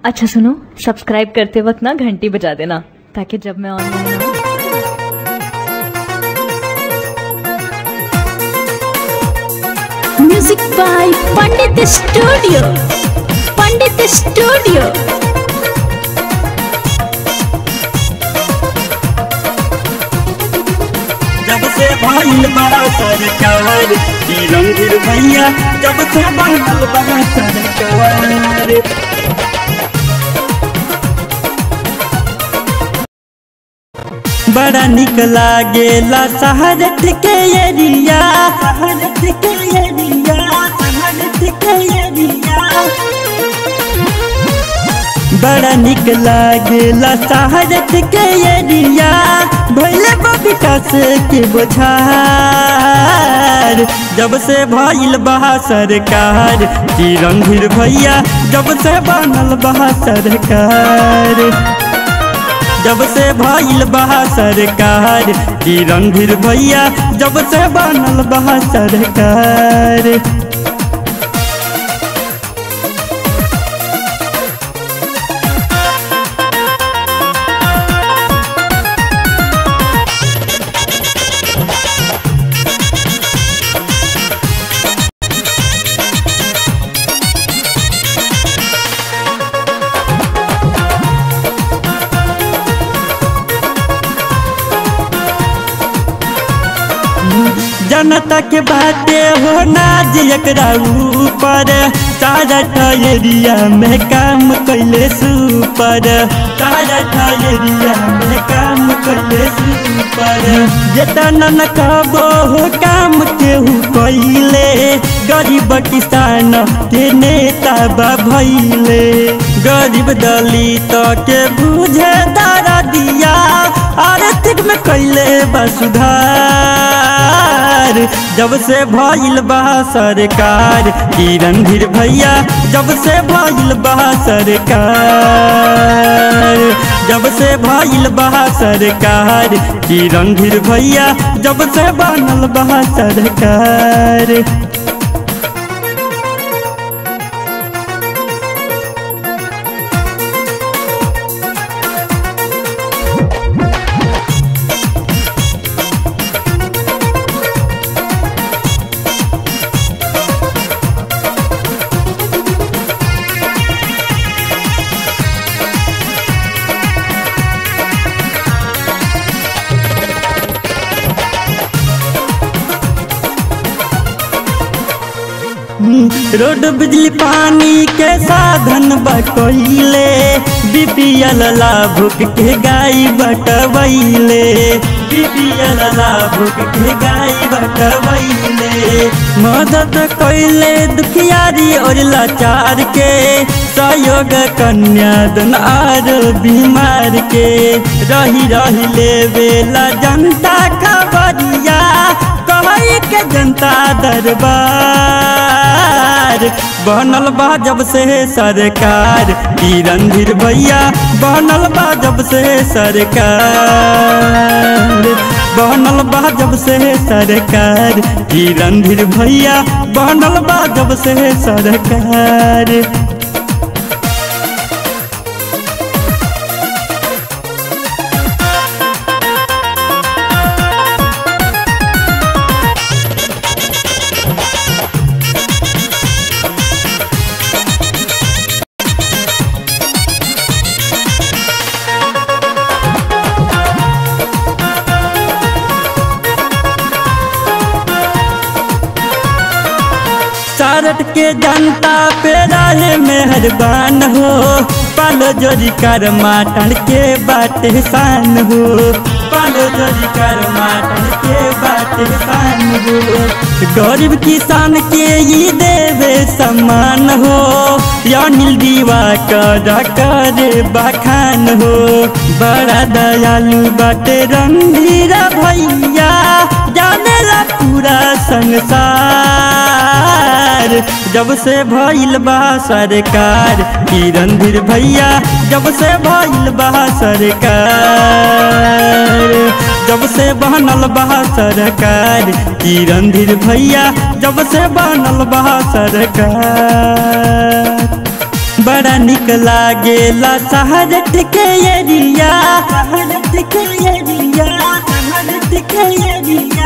अच्छा सुनो सब्सक्राइब करते वक्त ना घंटी बजा देना ताकि जब मैं ऑनलाइन आऊँ music by Pandit studio Pandit studio जब से भइल बड़ा सरकार की रंगीर भैया जब से बनल बड़ा सरकार बड़ा निक लागेला शहरत के एरिया शहरत के एरिया शहरत के एरिया बड़ा निक लागेला शहरत के एरिया भैले विकास के बोझार जब से भइल बहा सरकार की रणधीर भैया जब से बनल बहा सरकार जब से भइल बहा सरकार की रणधीर भैया जब से बनल बहा सरकार जनता के बाटे हो नाज एकरा ऊपर सारा ठहरिया में काम कैले सुपर सारा ठहरिया में काम कैले सुपर जेतना न कहबो हो काम केहू कैले गरीब किसान के नेता बा भैले गरीब दलित के बुझे दारा दिया आर्थिक में कैले बा सुधार जब से भइल बा सरकार की रणधीर भैया जब से भइल बा सरकार जब से भइल बा सरकार की रणधीर भैया जब से बनल बा सरकार रोड बिजली पानी के साधन बटोइले बीपीएल लाभुक के गाय बटवैले बीपीएल लाभुक के गाय बटवैले मदद कैले दुखियारी और लाचार के सहयोग कन्यादन आर बीमार के रही रही लेवेला जनता खबरिया कहई के जनता दरबार बनल बा जब से सरकार की रणधीर भैया बनल बा जब से सरकार बनल बा जब से सरकार की रणधीर भैया बनल बा जब से सरकार सारट के जनता पे रहे मेहरबान हो पालो जोरी कर माटन के बाटे शान हो पालो जोरी कर माटन के बाटे शान हो गरीब किसान के ही देवे सम्मान हो या नील दीवा कर करे बखान हो बड़ा दयालु बाटे रणधीरा भैया जाने ला पूरा संसार जब से भइल बा सरकार की रणधीर भैया जब से भइल बा सरकार जब से बनल बा सरकार की रणधीर भैया जब से बनल बा सरकार बड़ा निक लागेला शहरत के एरिया शहरत के एरिया शहरत के एरिया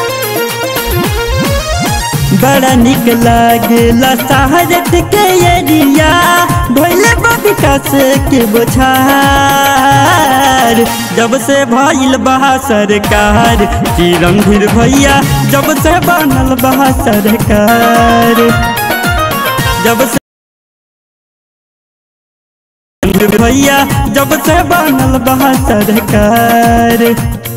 बड़ा निक लागेला शहरत के एरिया भैले विकास के बोछार जब से भइल बहा सरकार चिरंधीर भैया जब से बनल बहा सरकार जब से भैया जब से बनल बहा सरकार